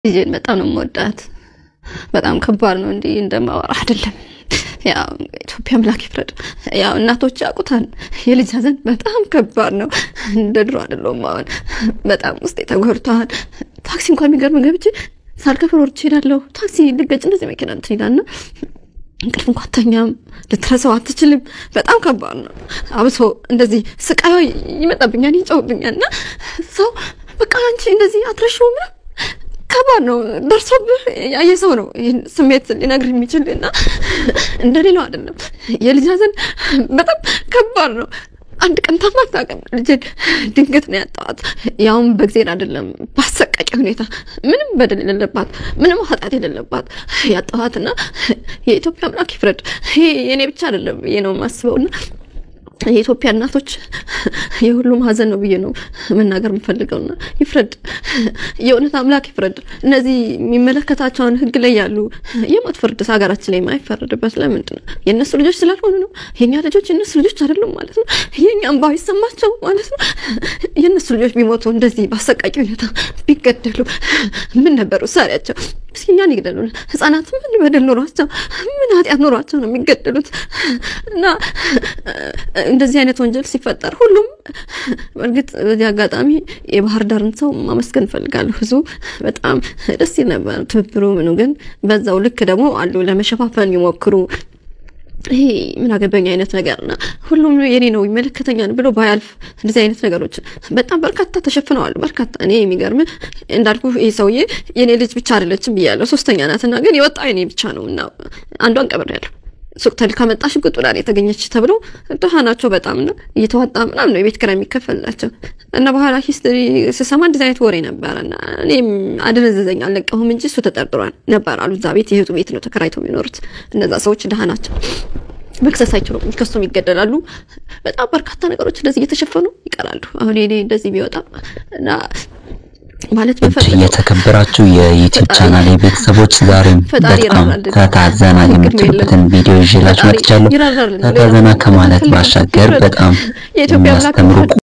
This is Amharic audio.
ልጄን በጣም ነው የምወዳት። በጣም ከባድ ነው እንዲህ እንደማወራ አይደለም። ያው ኢትዮጵያ አምላክ ይፍረድ። ያው እናቶች ያውቁታል። የልጅ ሐዘን በጣም ከባድ ነው። እንደ ድሮ አይደለም። አሁን በጣም ውስጤ ተጎድቷል። ታክሲ እንኳን የሚገርም ገብቼ ሳልከፍል ወርጄ እሄዳለሁ። ታክሲ ልገጭ እንደዚህ መኪና እንትን ይላልና እንቅልፍ እንኳን ተኛም ልትረሳው አትችልም። በጣም ከባድ ነው። አብሶ እንደዚህ ስቃዩ ይመጣብኛል፣ ይጨውብኛል እና ሰው በቃ አንቺ እንደዚህ አትረሺው ምናምን ከባድ ነው። ደርሶብህ ያየ ሰው ነው ይህን ስሜት ሊነግር የሚችል እና እንደሌላው አይደለም። የልጅ ሐዘን በጣም ከባድ ነው። አንድ ቀን ታማ አታውቅም። ልጄን ድንገት ነው ያጣኋት። ያውም በእግዜር አይደለም በአሰቃቂ ሁኔታ ምንም በደል የሌለባት ምንም ኃጢአት የሌለባት ያጣኋትና የኢትዮጵያ አምላክ ይፍረድ። ይሄ የእኔ ብቻ አይደለም ብዬ ነው የማስበውና የኢትዮጵያ እናቶች የሁሉም ሐዘን ነው ብዬ ነው መናገር የምፈልገውና ይፍረድ፣ የእውነት አምላክ ይፍረድ። እነዚህ የሚመለከታቸውን ሕግ ላይ ያሉ የሞት ፍርድ ሀገራችን ላይ የማይፈረድበት ለምንድን ነው? የእነሱ ልጆች ስላልሆኑ ነው። የእኛ ልጆች የእነሱ ልጆች አይደሉም ማለት ነው። የእኛ እንባ ይሰማቸው ማለት ነው። የእነሱ ልጆች ቢሞቱ እንደዚህ በአሰቃቂ ሁኔታ ቢገደሉ ምን ነበር ውሳኔያቸው? እስኪ እኛን ይግደሉን። ህጻናት ምን በደል ኖሯቸው ምን ኃጢአት ኖሯቸው ነው የሚገደሉት? እና እንደዚህ አይነት ወንጀል ሲፈጠር ሁሉም በእርግጥ በዚህ አጋጣሚ የባህር ዳርን ሰው ማመስገን እፈልጋለሁ። ህዝቡ በጣም ደስ ይል ነበር ትብብሩ ምኑ። ግን በዛው ልክ ደግሞ አሉ ለመሸፋፈን የሚሞክሩ ይሄ ምን አገባኝ አይነት ነገርና ሁሉም የኔ ነው ይመለከተኛል ብሎ ባያልፍ እንደዚህ አይነት ነገሮች በጣም በርካታ ተሸፍነዋል። በርካታ እኔ የሚገርም እንዳልኩ ይህ ሰውዬ የኔ ልጅ ብቻ አይደለችም ብያለሁ፣ ሶስተኛ ናትና ግን የወጣ የኔ ብቻ ነው እና አንዷን ቀብሬያለሁ። ሱቅ ተልካ መጣሽ ቁጥ ብላ የተገኘች ተብሎ ድሃ ናቸው በጣም ነው እየተዋጣ ምናምን ነው የቤት ኪራይ የሚከፈልላቸው እና በኋላ ሂስትሪ ስሰማ እንደዚህ አይነት ወሬ ነበረ እና እኔም አደነዘዘኝ አልለቀሁም እንጂ እሱ ተጠርጥሯል ነበር አሉ። እዛ ቤት የእህቱ ቤት ነው ተከራይተው የሚኖሩት እነዛ ሰዎች ድሃ ናቸው። መክሰስ አይችሉም፣ ከሱም ይገደላሉ። በጣም በርካታ ነገሮች እንደዚህ እየተሸፈኑ ይቀራሉ። አሁን እኔ እንደዚህ ቢወጣ እና ማለት የተከበራችሁ የዩቲዩብ ቻናል ቤተሰቦች ዛሬም በጣም ፈታ ዘና የምትሉበትን ቪዲዮ ይዤላችሁ መጥቻለሁ። ፈታ ዘና ከማለት ባሻገር በጣም የሚያስተምሩ